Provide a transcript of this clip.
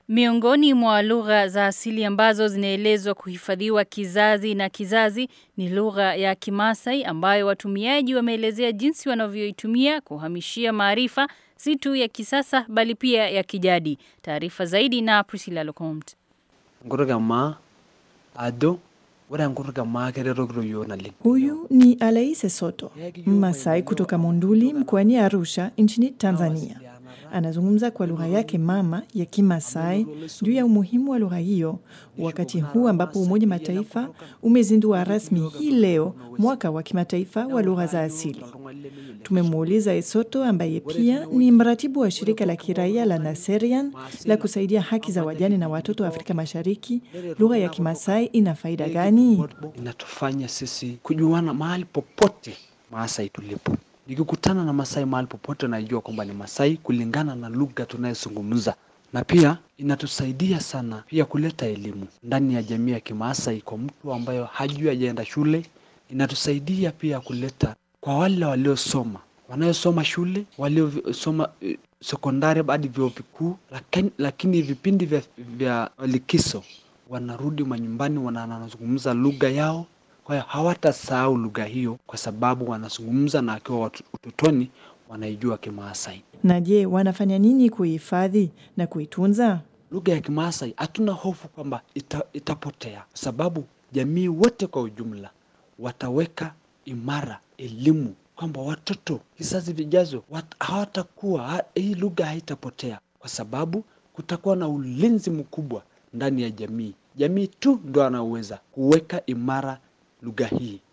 Miongoni mwa lugha za asili ambazo zinaelezwa kuhifadhiwa kizazi na kizazi ni lugha ya Kimasai ambayo watumiaji wameelezea jinsi wanavyoitumia kuhamishia maarifa si tu ya kisasa bali pia ya kijadi. Taarifa zaidi na Priscilla Locomte. Ngurgamaa ado ore ngurgamaa keretoki yiok naleng. Huyu ni Alaise Soto, Mmasai kutoka Monduli mkoani Arusha nchini Tanzania. Anazungumza kwa lugha yake mama ya Kimasai juu ya umuhimu wa lugha hiyo wakati huu ambapo Umoja Mataifa umezindua rasmi hii leo mwaka wa kimataifa wa lugha za asili. Tumemuuliza Esoto ambaye pia ni mratibu wa shirika la kiraia la Naserian la kusaidia haki za wajane na watoto wa Afrika Mashariki, lugha ya Kimasai ina faida gani? Inatufanya sisi kujuana mahali popote Maasai tulipo. Nikikutana na Masai mahali popote, najua kwamba ni Masai kulingana na lugha tunayozungumza, na pia inatusaidia sana pia kuleta elimu ndani ya jamii ya Kimaasai kwa mtu ambayo hajui hajaenda shule. Inatusaidia pia kuleta kwa wale waliosoma, wanaosoma shule, waliosoma eh, sekondari hadi vyuo vikuu, lakini, lakini vipindi vya, vya likizo wanarudi manyumbani, wanazungumza lugha yao kwa hiyo hawatasahau lugha hiyo kwa sababu wanazungumza na akiwa watu- utotoni wanaijua Kimaasai. Na je, wanafanya nini kuihifadhi na kuitunza? Lugha ya Kimaasai hatuna hofu kwamba ita, itapotea, kwa sababu jamii wote kwa ujumla wataweka imara elimu kwamba watoto kizazi vijazo wat, hawatakuwa ha, hii lugha haitapotea, kwa sababu kutakuwa na ulinzi mkubwa ndani ya jamii. Jamii tu ndo anaweza kuweka imara lugha hii.